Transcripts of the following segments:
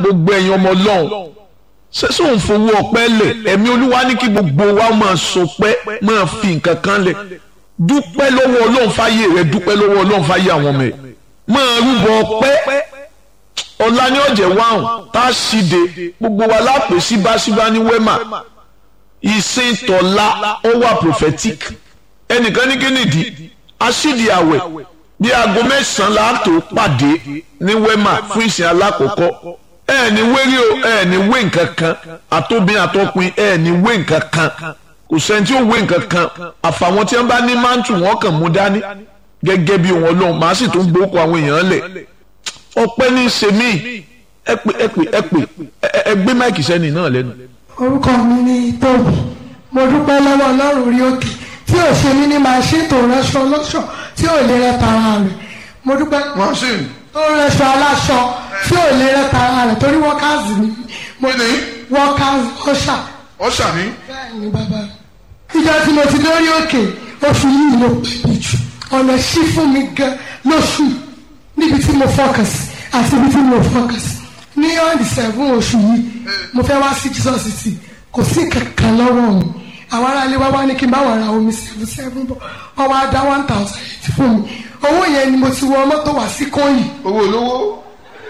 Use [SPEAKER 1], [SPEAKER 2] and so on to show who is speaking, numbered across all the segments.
[SPEAKER 1] gbogbo ẹ̀yin ọmọ ọlọ́run ṣé sóun fowó ọpẹ́ lẹ̀ ẹ̀mí olúwa ní kí gbogbo wa máa sọpẹ́ máa fi nǹkan kan lẹ̀ dúpẹ́ lọ́wọ́ ọlọ́run fáyé rẹ dúpẹ́ lọ́wọ́ ọlọ́run fáyé àwọn ọmọ ẹ̀ máa rúbọ ọpẹ́ ọ̀la ní ọ̀jẹ̀ wáhùn tá a ṣìde gbogbo wa lápè síbáṣíbá ní wẹ́mà ìsìn tọ̀la ó wà prophetic ẹnìkan ní kí nìdí aṣídìí àwẹ̀ bí aago mẹ́sàn-án la tó pàdé ní wẹ́mà fún ìsìn alákọ̀ọ́kọ́ ẹ ní wérí o ẹ ní wé nǹkan kan àtòbìn àtọkùn ẹ ní wé nǹkan kan kò sẹ́ni tí ó wé nǹkan kan àfàwọn tí wọ́n bá ní mántù wọn kàn mú dání gẹ́gẹ́ bí wọn lọ́hùn màá sì tún gbókò àwọn èèyàn lẹ̀ ọpẹ́ ní sèmí ẹ pè ẹ pè ẹ pè ẹ gbé máìkì sẹ́ni náà lẹ́nu.
[SPEAKER 2] orúkọ mi ni tóbi mo dúpẹ́ lọ́wọ́ ọlọ́run orí òkè tí ò ṣe mí ní máa ṣe tó rẹṣọ lọ́ṣọ tí ò lè rẹ tara rẹ̀ mo dúpẹ́
[SPEAKER 3] machine
[SPEAKER 2] tó rẹṣọ aláṣọ tí ò lè rẹ tara rẹ̀ torí wọ́kàzì ni mo
[SPEAKER 3] kí ni
[SPEAKER 2] wọ́kàzì ọ̀ṣà
[SPEAKER 3] ọ̀ṣà ni
[SPEAKER 2] bẹ́ẹ̀ ni bàbá ìjọ tí mo ti dórí òkè oṣù yìí ló pèmí jù ọ̀nà ṣí fún mi gan lóṣù níbi tí mo focus àti ibi tí mo focus ní on the seven oṣù yìí mo fẹ́ wá sí Jesus city kò sí kankan lọ́wọ́ mi àwọn aráalé wá wá ní kí n bá wà ra omi seven seven bọ̀ wọ́n wá dá one thousand eight fún mi owó yẹn ni mo ti wọ mọ́tò wá sí kóyì
[SPEAKER 3] owó olówó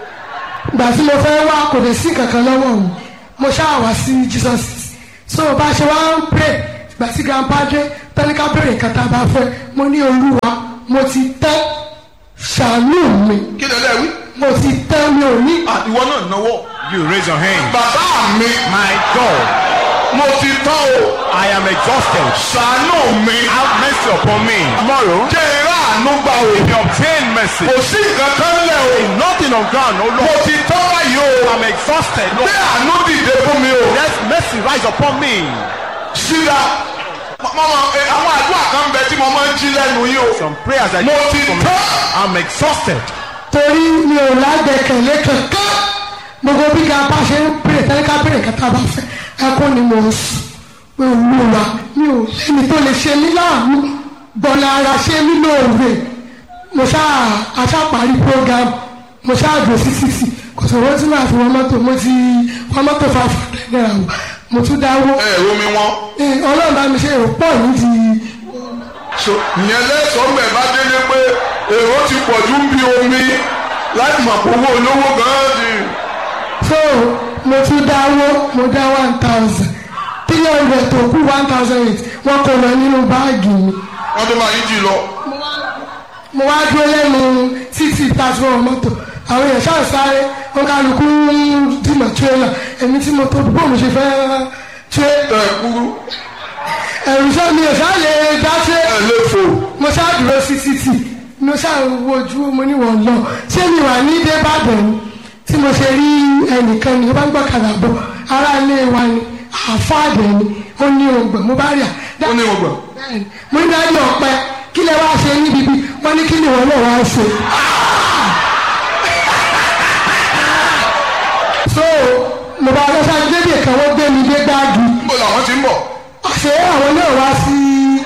[SPEAKER 2] gbà tí mo fẹ́ wá kò lè sí kankan lọ́wọ́ mi mo ṣáà wá sí Jesus city so bá a ṣe wá ń pray gbà tí grandpa dé tẹ́lẹ̀ká bèrè nǹkan tá a bá fẹ́ mo ní olúwa mo ti tẹ́ ṣàánú mi
[SPEAKER 3] kí lè lẹ́wí.
[SPEAKER 2] mo ti tẹ́ mi ò ní
[SPEAKER 3] ìwọ náà náwó.
[SPEAKER 4] You raise your hand.
[SPEAKER 3] bàbá mi
[SPEAKER 4] My God,
[SPEAKER 3] mo ti tán o
[SPEAKER 4] I am exhausted.
[SPEAKER 3] ṣàánú mi.
[SPEAKER 4] Have mercy upon me. Tomorrow,
[SPEAKER 3] jẹ́ irá àánú gbà o.
[SPEAKER 4] if you obtain mercy,
[SPEAKER 3] kò sí nǹkan kan lẹ̀ o.
[SPEAKER 4] nothing on ground, oh
[SPEAKER 3] mo
[SPEAKER 4] Lord.
[SPEAKER 3] ti tán báyìí o.
[SPEAKER 4] I'm exhausted.
[SPEAKER 3] gbé
[SPEAKER 4] Lord,
[SPEAKER 3] àánú dìde fún mi o.
[SPEAKER 4] let mercy rise upon me.
[SPEAKER 3] síra mọ́mọ́ àwọn àdúrà kan bẹ tí mo máa ń jí lẹ́nu yìí o.
[SPEAKER 4] Some prayers I
[SPEAKER 3] mo
[SPEAKER 4] need
[SPEAKER 3] ti
[SPEAKER 4] from
[SPEAKER 3] tán.
[SPEAKER 4] I'm exhausted.
[SPEAKER 2] torí mi ò lágbẹ̀kẹ̀lé kankan gbogbo bí grandpa ṣe ń pèrè tẹ́lẹ̀ká bèrè nǹkan tá a bá fẹ́ ẹkún ni mo ń sùn pé olúwa mi ò lẹ́ni tó lè ṣe mí láàánú bọ̀lá ara ṣe mí lóore mo ṣáà aṣáparí program mo ṣáà dùn sí sísì kò sọ̀rọ̀ tí màá fi wọ́n mọ́tò mo ti wọ́n mọ́tò five hundred naira wò mo tún dáwó
[SPEAKER 3] ẹ ẹ romi wọn.
[SPEAKER 2] Eh, ọlọ́run bá mi ṣe èrò pọ̀ nídìí
[SPEAKER 3] so ìyẹn lẹ́sọ̀ọ́ mẹ́ bá délé pé èrò ti pọ̀ ju bí omi láti mọ̀ pé owó olówó gan-an ni.
[SPEAKER 2] so mo tún dáwó mo dá one thousand three hundred tó kú one thousand eight wọ́n kó lọ nínú báàgì mi
[SPEAKER 3] wọ́n tó máa yí jì lọ.
[SPEAKER 2] mo wá dúró lẹ́nu títì tàṣọ mọ́tò àwọn èèyàn ṣáà sáré wọn kálukú ń dìmọ̀ tírélà èmi tí mo tó bó mo ṣe fẹ́ ṣe
[SPEAKER 3] ẹ kúrú
[SPEAKER 2] ẹ̀rù sọ mi ò ṣáà lè dá ṣe
[SPEAKER 3] ẹ lè fò.
[SPEAKER 2] mo ṣáà dúró sí títì mo ṣáà wojú mo ní wọ́n lọ ṣé mi wà ní débàdàn ni tí mo ṣe rí ẹnìkan ni ó bá ń gbọ́kàdà bọ̀ ará ilé wa ni àfáàdẹ̀ ni ó ní ògbọ̀n mo bá rí à
[SPEAKER 3] ó ní ọgbà.
[SPEAKER 2] bẹ́ẹ̀ni mo ní dájú ọ̀pẹ kí lè wá ṣe níbi bí wọ́n ní kí ni wọ́n náà wá ṣe. so mo bá lọ sáré débi kan wọ́n gbé mi dé gbáàgì
[SPEAKER 3] níbo làwọn ti ń bọ̀.
[SPEAKER 2] ṣé àwọn náà wá sí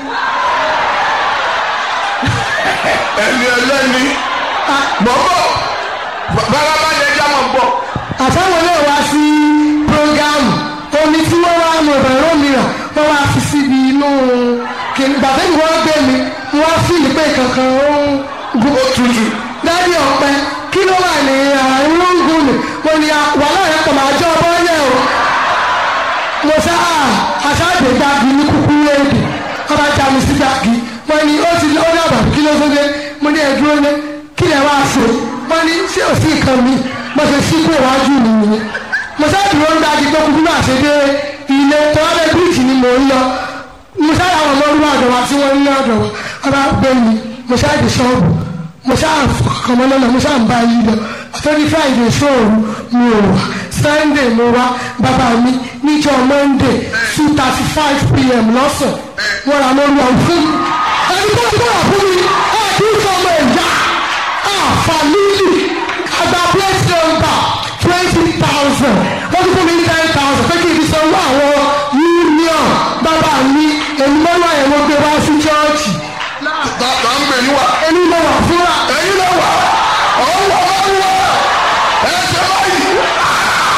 [SPEAKER 3] ẹni ẹlẹ́ni. bọ́bọ̀ bàbá bá yẹ já máa bọ̀.
[SPEAKER 2] àtàwọn náà wá sí programu omi tí wọ́n wá mọ̀ bẹ̀rẹ̀ mìíràn wọ́n wá fi síbi inú kìnnì bàtẹ́ ni wọ́n gbé mi wọ́n fi ìpè kankan ó ń gun
[SPEAKER 3] ó tutù.
[SPEAKER 2] dádì ọ̀pẹ kí ló wà ní àárín oògùn mi mo ní wàhálà yẹn kò máa jọ ọbọ yẹn o mo sá aṣáájú gbági ní kúkú léèdè wọ́n bá já mi sí gbági wọ́n ní ó ti ó dàbà kí ló tó dé mo ní ẹ̀dúró ní kí lè wá ṣe wọ́n ní ṣé ò sí nǹkan mi mo ṣe sí kó iwájú mi nìyẹn mo sá dúró ń gbági pé kúkú náà ṣe dé ilé tọ́lẹ̀ bíríìjì ni mò ń lọ mo sá àwọn ọmọ orúkọ ọ̀dọ̀ wa tí wọ́n ń ní ọ̀dọ̀ wa wọ́n bá gbé mi mo sá dé ṣọ́ọ̀bù mo ṣáà fọkàn mọ́ lọ́nà mo ṣáà ń bá yí lọ àtọ́jú friday sóòrù mi ò wá sunday mo wá bàbá mi níjọ́ monday two thirty five pm lọ́sàn wọ́n ra lórí ọ̀hún fún mi ẹni tó ti bọ̀rọ̀ fún mi ẹ̀ẹ́dì sọmọ ẹ̀yà àfàlílì àgbà plate number twenty thousand wọ́n ti fún mi ní ten thousand pé kí n fi sanwó àwọn union bàbá mi èmi mọ́lá ẹ̀ mo gbé wá sí chọ́ọ̀chì
[SPEAKER 3] tàbá ń gbè yín wá.
[SPEAKER 2] èmi mo wà fúnra
[SPEAKER 3] ẹ̀yin ló wà. ọ̀hún wà wá wá. ẹ ṣe báyìí.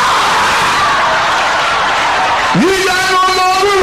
[SPEAKER 3] yíyá